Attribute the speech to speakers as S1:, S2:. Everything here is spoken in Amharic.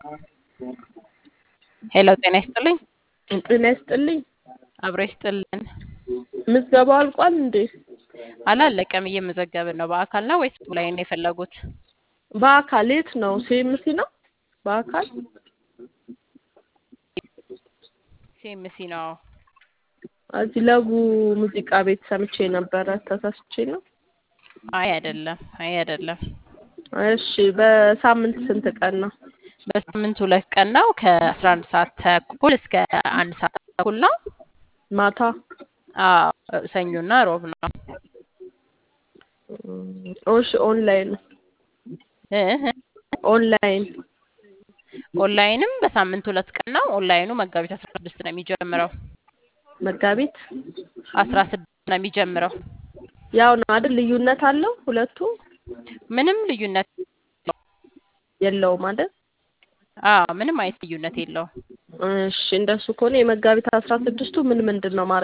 S1: ሄሎ ጤና ይስጥልኝ።
S2: ጤና ይስጥልኝ።
S1: አብሮ ይስጥልን።
S2: ምዝገባው አልቋል እንዴ?
S1: አላለቀም፣ እየመዘገብን ነው። በአካል ነው ወይስ ላይ ነው የፈለጉት?
S2: በአካል የት ነው? ሴምሲ ነው? በአካል
S1: ሴምሲ ነው።
S2: እዚህ ለቡ ሙዚቃ ቤት ሰምቼ ነበረ። ተሳስቼ ነው?
S1: አይ አይደለም፣ አይ አይደለም።
S2: እሺ በሳምንት ስንት ቀን ነው?
S1: በሳምንት ሁለት ቀን ነው። ከአስራ አንድ ሰዓት ተኩል እስከ አንድ ሰዓት ተኩል ነው።
S2: ማታ
S1: አዎ ሰኞና ሮብ ነው።
S2: እሺ ኦንላይን
S1: እ
S2: ኦንላይን
S1: ኦንላይንም በሳምንት ሁለት ቀን ነው። ኦንላይኑ መጋቢት አስራ ስድስት ነው የሚጀምረው።
S2: መጋቢት
S1: አስራ ስድስት ነው የሚጀምረው።
S2: ያው ነው አይደል? ልዩነት አለው ሁለቱ?
S1: ምንም ልዩነት
S2: የለውም አይደል?
S1: አዎ ምንም አይነት ልዩነት የለውም።
S2: እሺ እንደሱ ከሆነ የመጋቢት አስራ ስድስቱ ምን ምንድን ነው ማድረግ